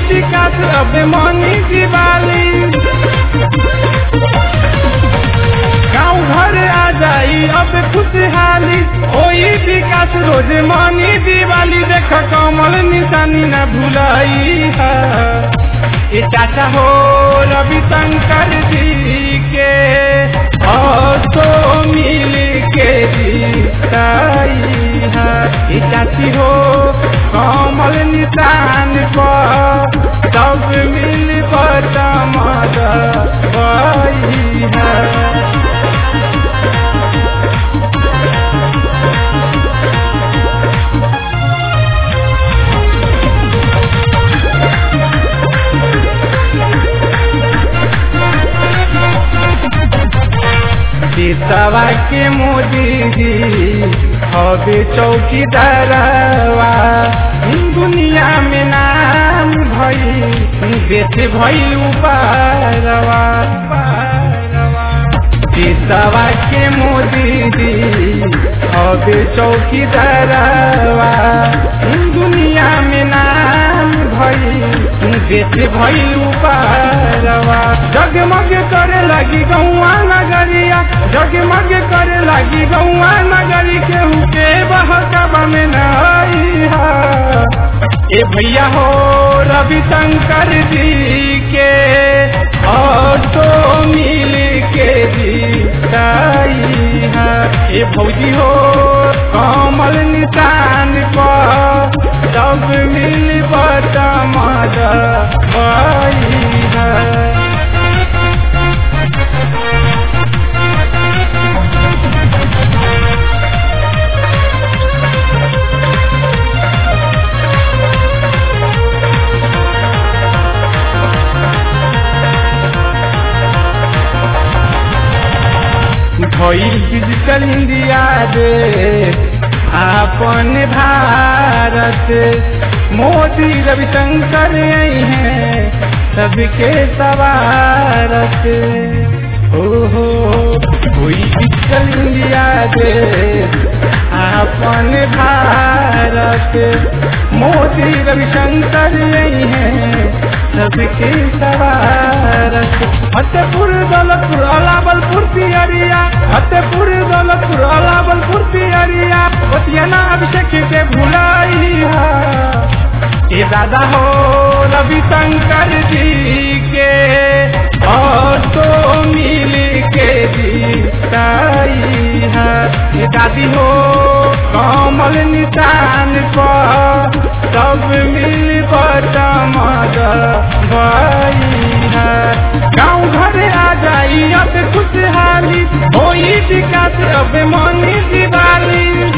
विकास अब मनी दिवाली गाँव घर आ जाई अब खुशहाली ओई विकास रोज मनी दिवाली देख कमल निशानी न भुलाई है ये चाचा हो रविशंकर जी के और तो मिल के जीताई है ये चाची हो कमल निशान पर सब मिल पर चमक है सीतावा के मोदी जी हवे चौकीदारवा दुनिया में नाम भई बेच भई उपारवा सीतावा के मोदी जी हवे चौकीदारवा दुनिया में नाम भई बेच भई उपारवा जगमग करे लगी गौआ नगरिया जगमग करे लगी गौआ नगरी केहू के बहकबा में नहीं है ए भैया हो रविशंकर जी के और तो मिल के जीताई है ए भौजी हो कमल निशान पर सब मिल पर चमक है भइल डिजिटल इंडिया दे अपन भारत मोदी रविशंकर आई हैं सबके सवारत ओहो हुई डिजिटल इंडिया दे अपन भारत मोदी रविशंकर आई हैं सबके सवारत फतेहपुर दौलतपुर अलाबलपुर तियरिया फतेहपुर दौलतपुर अलाबलपुर तियरिया बतियाना अभिषेक के भुलाई ये दादा हो रविशंकर जी के और तो मिल के जीताई है ये दादी हो कमल निशान पर सब मिल पर चमक भाई है गाँव घर आ जाई अब खुशहाली होई विकास अब मनी दिवाली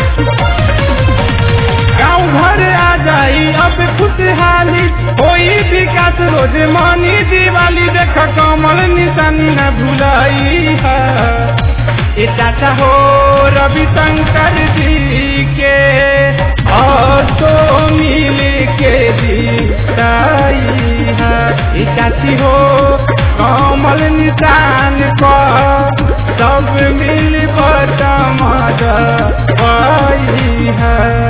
गाँव घर आ जाई अब खुशहाली होई विकास रोज मनी दिवाली देख कमल निशानी न भुलाई है ये चाचा हो रविशंकर जी के और तो मिल के जीताई है ये चाची हो कमल निशान पर सब मिल पर चमक है